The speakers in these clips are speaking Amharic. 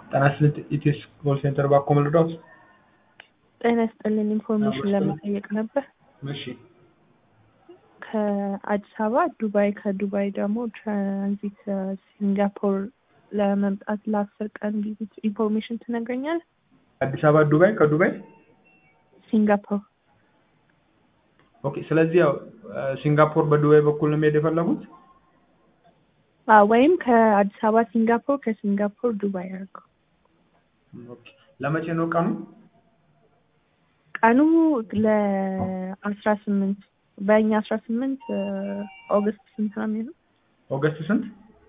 ጤና ይስጥልኝ ኢቴስ ኮል ሴንተር ባኮ ልርዳዎት? ጤና ይስጥልኝ ኢንፎርሜሽን ለመጠየቅ ነበር። እሺ ከአዲስ አበባ ዱባይ፣ ከዱባይ ደግሞ ትራንዚት ሲንጋፖር ለመምጣት ለአስር ቀን ቪዚት ኢንፎርሜሽን ትነግረኛል? አዲስ አበባ ዱባይ፣ ከዱባይ ሲንጋፖር ኦኬ። ስለዚህ ያው ሲንጋፖር በዱባይ በኩል ነው መሄድ የፈለጉት? አዎ፣ ወይም ከአዲስ አበባ ሲንጋፖር፣ ከሲንጋፖር ዱባይ አድርገው። ኦኬ። ለመቼ ነው ቀኑ? ቀኑ ለአስራ ስምንት በእኛ አስራ ስምንት ኦገስት ስንት ነው የሚሆነው? ኦገስት ስንት?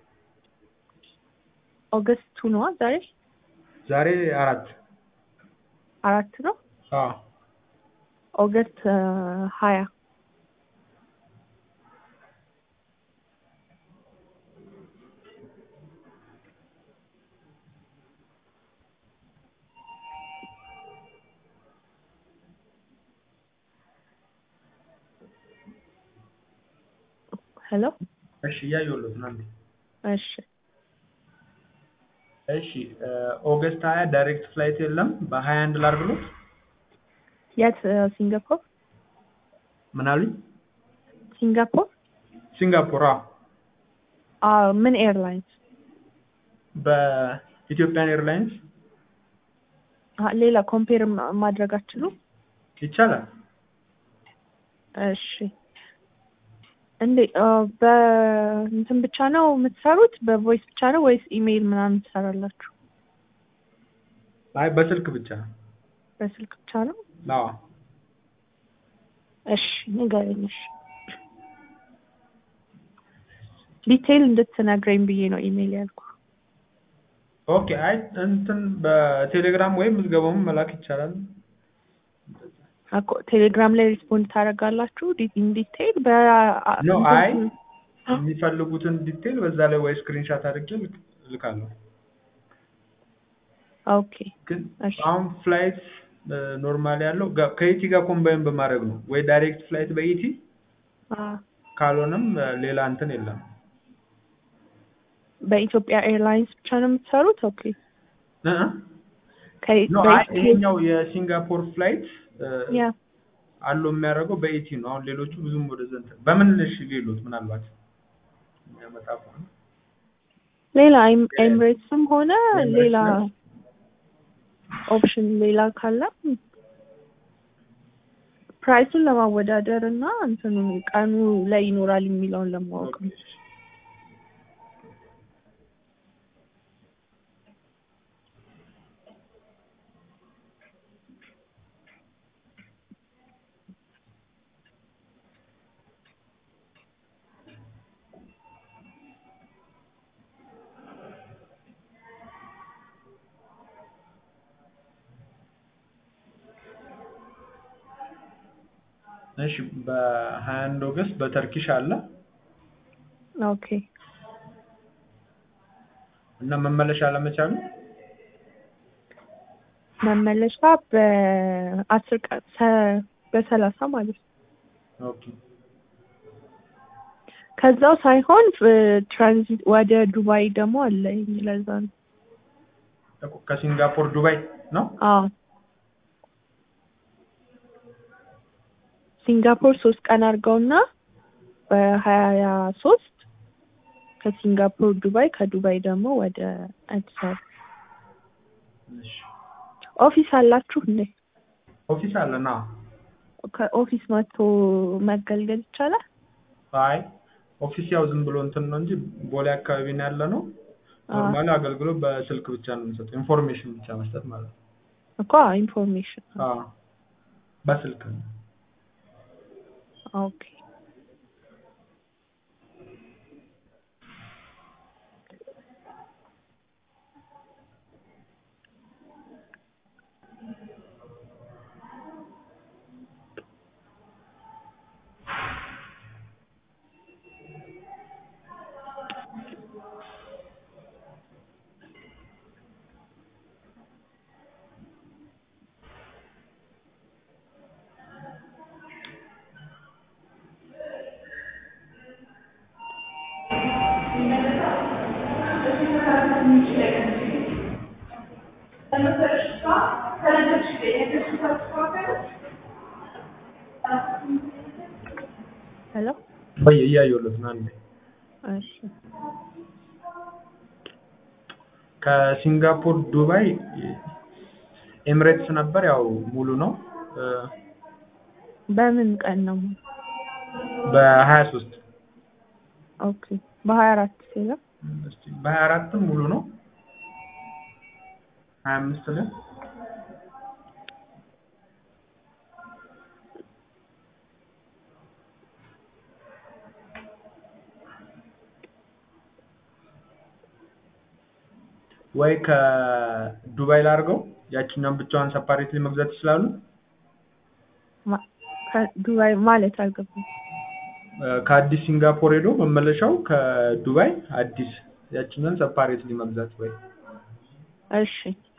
ኦገስት ቱ ነዋ ዛሬ ዛሬ አራት አራት ነው። አዎ ኦገስት ሀያ ሄሎ እሺ፣ እያየሁለት ነው። አንዴ እሺ እሺ ኦገስት ሀያ ዳይሬክት ፍላይት የለም። በሀያ አንድ ላድርግሎት? የት ሲንጋፖር ምን አሉኝ? ሲንጋፖር ሲንጋፖር። አዎ አዎ ምን ኤርላይንስ በኢትዮጵያን ኤርላይንስ አ- ሌላ ኮምፔር ማድረግ አትችሉም? ይቻላል። እሺ እንዴ አ፣ በእንትን ብቻ ነው የምትሰሩት? በቮይስ ብቻ ነው ወይስ ኢሜይል ምናምን ትሰራላችሁ? አይ በስልክ ብቻ። በስልክ ብቻ ነው? አዎ እሺ ንገረኝ። እሺ ዲቴይል እንድትነግረኝ ብዬ ነው ኢሜይል ያልኩ። ኦኬ። አይ እንትን በቴሌግራም ወይም ምዝገባውን መላክ ይቻላል። አኮ ቴሌግራም ላይ ሪስፖንድ ታደርጋላችሁ ኢን ዲቴይል በ ኖ እንትን- አይ የሚፈልጉትን ዲቴል በዛ ላይ ወይ ስክሪንሻት አድርጌ ልክ- ልካለሁ። ኦኬ ግን እሺ አሁን ፍላይት ኖርማል ያለው ጋ- ከኢቲ ጋር ኮምባይን በማድረግ ነው ወይ ዳይሬክት ፍላይት በኢቲ አ፣ ካልሆነም እ፣ ሌላ እንትን የለም። በኢትዮጵያ ኤርላይንስ ብቻ ነው የምትሰሩት? ኦኬ እ እ ከ- ኖ አይ በኢትዮጵያ- ይሄኛው የሲንጋፖር ፍላይት እ፣ ያ አለው የሚያደርገው በኢቲ ነው። አሁን ሌሎቹ ብዙም ወደዛ እንትን በምን እሺ ሌሎት ምናልባት የሚያመጣ ከሆነ ሌላ ኤም- ኤምሬትስም ሆነ ኤምሬትስ ሌላ ነው። ኦፕሽን ሌላ ካለ ፕራይሱን ለማወዳደር እና እንትኑ ቀኑ ላይ ይኖራል የሚለውን ለማወቅ ነው። ኦኬ። እሺ በሀያ አንድ ኦገስት በተርኪሽ አለ ኦኬ እና መመለሻ አለመቻሉ መመለሻ በአስር ቀን ሰ- በሰላሳ ማለት ነው። ኦኬ ከዛው ሳይሆን ፍ- ትራንዚት ወደ ዱባይ ደግሞ አለ። ለዛ ነው። እኮ ከሲንጋፖር ዱባይ ነው። አዎ ሲንጋፖር ሶስት ቀን አድርገውና በሀያ ሶስት ከሲንጋፖር ዱባይ ከዱባይ ደግሞ ወደ አዲስ አበባ እሺ ኦፊስ አላችሁ እንዴ? ኦፊስ አለና ከኦፊስ መጥቶ መገልገል ይቻላል? አይ ኦፊስ ያው ዝም ብሎ እንትን ነው እንጂ ቦሌ አካባቢ ነው ያለ ነው። ኖርማሊ አገልግሎት በስልክ ብቻ ነው የምንሰጠው፣ ኢንፎርሜሽን ብቻ መስጠት ማለት ነው። እኮ ኢንፎርሜሽን። አዎ በስልክ ነው። ኦኬ ሄሎ ወይ እያየሁለት ነው አንዴ እሺ ከሲንጋፖር ዱባይ ኤምሬትስ ነበር ያው ሙሉ ነው እ በምን ቀን ነው? በሀያ ሶስት ኦኬ በሀያ አራት ሲለ እስቲ በሀያ አራትም ሙሉ ነው ሀያ አምስት ላይ ወይ ከዱባይ ላድርገው ያቺኛውን ብቻዋን ሰፓሬትሊ መግዛት ይችላሉ ማ- ከዱባይ ማለት አልገባም። እ ከአዲስ ሲንጋፖር ሄዶ መመለሻው ከዱባይ አዲስ ያቺኛውን ሰፓሬትሊ መግዛት ወይ እሺ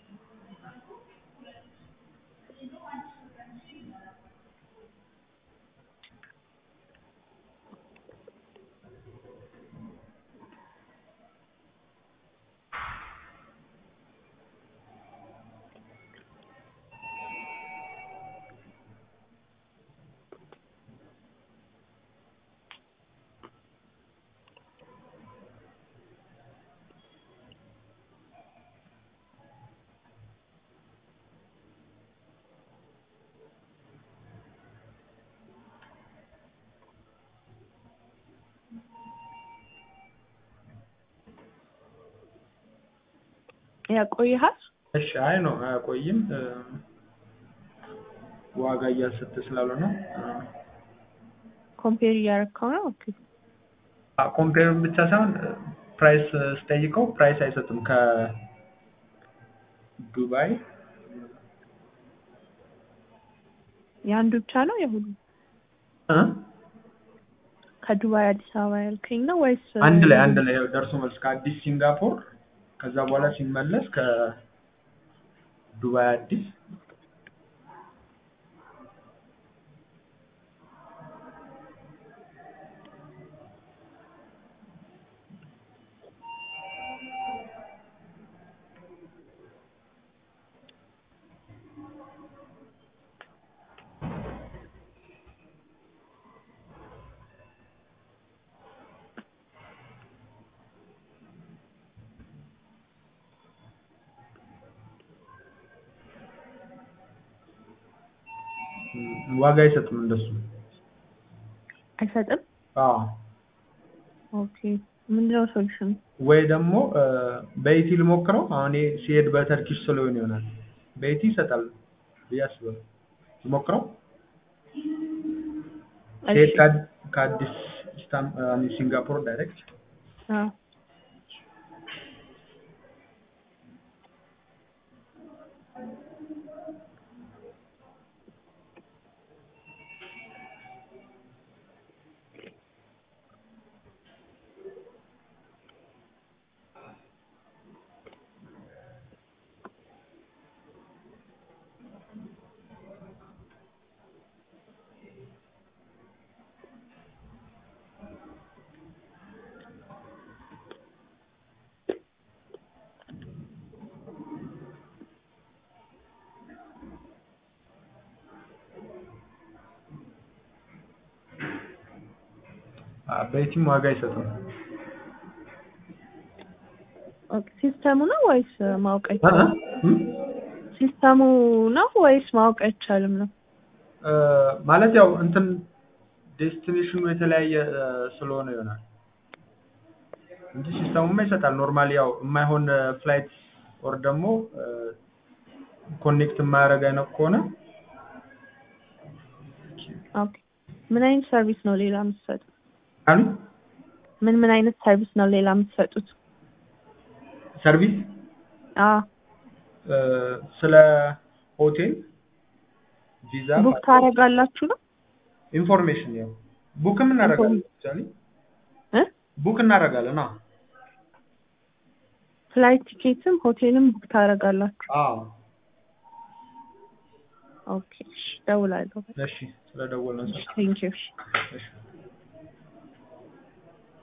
ያቆይሃል። እሺ አይ ነው አያቆይም እ ዋጋ እያሰጠ ስላልሆነ ኮምፔር እያደረግከው ነው። ኦኬ ኮምፔር ብቻ ሳይሆን ፕራይስ ስጠይቀው ፕራይስ አይሰጥም ከዱባይ የአንዱ ብቻ ነው የሁሉ እ ከዱባይ አዲስ አበባ ያልከኝ ነው ወይስ አንድ ላይ አንድ ላይ ደርሶ መልስ ከአዲስ ሲንጋፖር ከዛ በኋላ ሲመለስ ከዱባይ አዲስ ም፣ ዋጋ አይሰጥም እንደሱ አይሰጥም? አዎ ኦኬ ምንድነው ሶሉሽን? ወይ ደግሞ እ በኢቲ ልሞክረው አሁን ይሄ ሲሄድ በተርኪሽ ስለሆነ ይሆናል በኢቲ ይሰጣል ብዬ አስባለሁ ልሞክረው ሲሄድ እሺ ከአድ- ከአዲስ ስታም- አ፣ ሲንጋፖር ዳይሬክት አዎ አ፣ በኢቲም ዋጋ አይሰጥም ኦኬ ሲስተሙ ነው ወይስ ማወቅ እ እ አይቻልም? እም? ሲስተሙ ነው ወይስ ማወቅ አይቻልም ነው? እ፣ ማለት ያው እንትን ዴስቲኔሽኑ የተለያየ እ፣ ስለሆነ ይሆናል እንጂ ሲስተሙማ ይሰጣል ኖርማሊ ያው የማይሆን ፍላይት ኦር ደግሞ ኮኔክት የማያደርግ አይነት ከሆነ ኦኬ ምን አይነት ሰርቪስ ነው ሌላ የምትሰጡት? አሉ ምን ምን አይነት ሰርቪስ ነው ሌላ የምትሰጡት? ሰርቪስ አዎ እ፣ ስለ ሆቴል ቪዛ ቡክ ታደርጋላችሁ ነው? ኢንፎርሜሽን ያው ቡክም እናደርጋለን አክቹዋሊ እ ቡክ እናደርጋለን አዎ ፍላይት ቲኬትም ሆቴልም ቡክ ታደርጋላችሁ? አዎ ኦኬ እሺ፣ እደውላለሁ። እሺ ስለደወልን ቴንኪው። እሺ